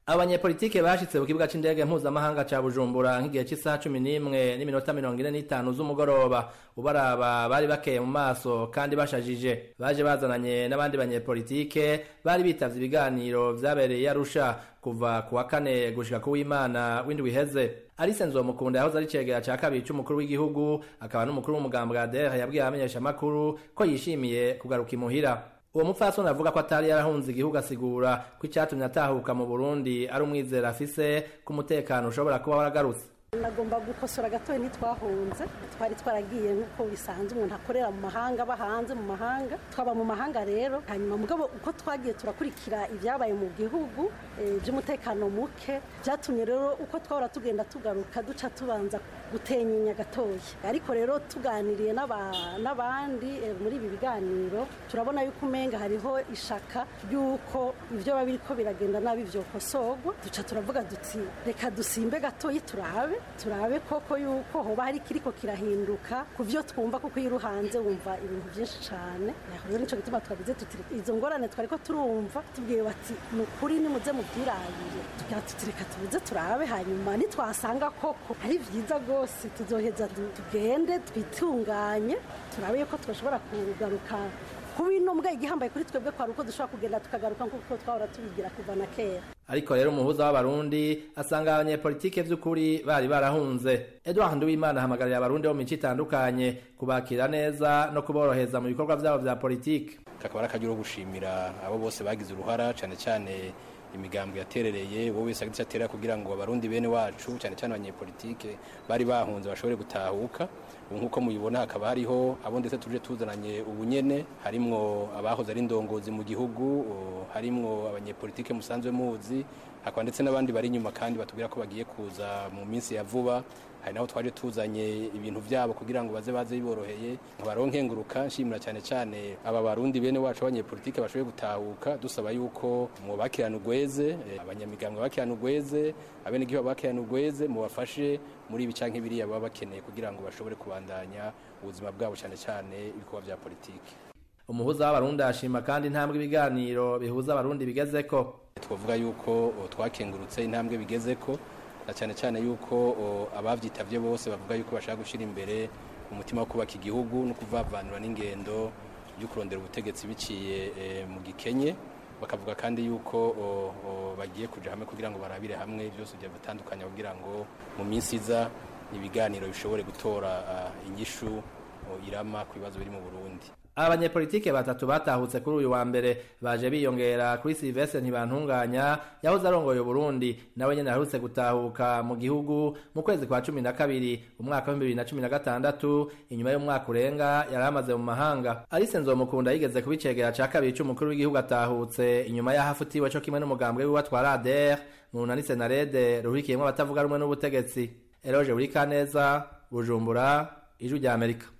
abanyepolitike bashitse ku kibuga c'indege mpuzamahanga ca bujumbura nk'igihe c'isaha cumi n'imwe n'iminota mirongo ine n'itanu z'umugoroba ubaraba bari bakeye mu maso kandi bashajije baje bazananye n'abandi banyepolitike bari bitavye ibiganiro vyabereye i arusha kuva ku wa kane gushika ku w'imana w'indwi iheze Alice Nzomukunda yahoze ari cegera ca kabiri c'umukuru w'igihugu akaba n'umukuru w'umugambi wa DER yabwiye abamenyeshamakuru ko yishimiye kugaruka imuhira uwo mupfasoni avuga ko atari yarahunze igihugu asigura ko icyatumye atahuka mu burundi ari umwizero afise ko umutekano ushobora kuba waragarutse nagomba gukosora gatoya ntitwahunze twari twaragiye nk'uko bisanzwe umuntu akorera mu mahanga aba hanze mu mahanga twaba mu mahanga rero hanyuma mugabo uko twagiye turakurikira ibyabaye mu gihugu by'umutekano muke byatumye rero uko twahora tugenda tugaruka duca tubanza gutenyenya gatoya ariko rero tuganiriye n'abandi muri ibi biganiro turabona yuko umenga hariho ishaka ry'uko ibyo biba biriko biragenda nabi byokosorwa duca turavuga duti reka dusimbe gatoya turabe turabe koko yuko hoba hari kiriko kirahinduka ku byo twumva kuko iyo uruhanze wumva ibintu byinshi cyane rero nicyo gituma twagize tuti izo ngorane twari ko turumva tubwiye bati ni ukuri nimuze mubyirabire tugira tuti reka tubuze turabe hanyuma nitwasanga koko ari byiza rwose tuzoheza tugende twitunganye turabe yuko twashobora kugaruka kuba ino mbwa igihambaye kuri twebwe kwari uko dushobora kugenda tukagaruka nk'uko twahora tubigira kuva na kera ariko rero umuhuza w'abarundi asanga abanyepolitike vy'ukuri bari barahunze edward nduwimana ahamagarira abarundi bo mu mico itandukanye kubakira neza no kuboroheza mu bikorwa vyabo vya politike kakaba ari akaryo gushimira abo bose bagize uruhara cane cane imigambo yaterereye wowe wese agize atera kugira ngo abarundi bene wacu cyane cyane abanyepolitike bari bahunze bashobore gutahuka ubu nk'uko mubibona hakaba hariho abo ndetse tuje tuzananye ubunyene harimwo abahoze ari indongozi mu gihugu harimwo abanyepolitike musanzwe muzi hakaba ndetse n'abandi bari inyuma kandi batubwira ko bagiye kuza mu minsi ya vuba hari naho twaje tuzanye ibintu byabo kugira ngo baze baze biboroheye nkabaronke nguruka nshimira cyane cyane aba barundi bene wacu abanyepolitike bashoboye gutahuka dusaba yuko mu bakirana ugweze abanyamigambwe bakirana ugweze abenegihugu bakirana ugweze mubafashe muri ibi canke biriya baba bakeneye kugira ngo bashobore kubandanya ubuzima bwabo cyane cyane ibikorwa vya politike umuhuza w'abarundi ashima kandi intambwe ibiganiro bihuza abarundi bigezeko twavuga yuko twakengurutse intambwe bigezeko na cyane cyane yuko abavyitavye bose bavuga yuko bashaka gushira imbere umutima wo kubaka igihugu no kuvavanura n'ingendo yo kurondera ubutegetsi biciye mu gikenye bakavuga kandi yuko bagiye kuja hamwe kugira ngo barabire hamwe byose bya bitandukanye kugira ngo mu minsi iza ibiganiro bishobore gutora inyishu irama ku bibazo biri mu Burundi abanyepolitike batatu batahutse kuri uyu wa mbere baje biyongera kuri Sylvestre Ntibantunganya yahoze arongoye Burundi nawe nyene aherutse gutahuka mu gihugu mu kwezi kwa cumi na kabiri umwaka wa bibiri na cumi na gatandatu inyuma y'umwaka urenga yari amaze mu mahanga Alice Nzomukunda yigeze kuba icegera ca kabiri c'umukuru w'igihugu atahutse inyuma y'aho afutiwe co kimwe n'umugambwe wiwe atwara ADR mu runani Senarede ruhurikiyemwo abatavuga rumwe n'ubutegetsi Eloge Burikaneza Bujumbura Ijwi rya Amerika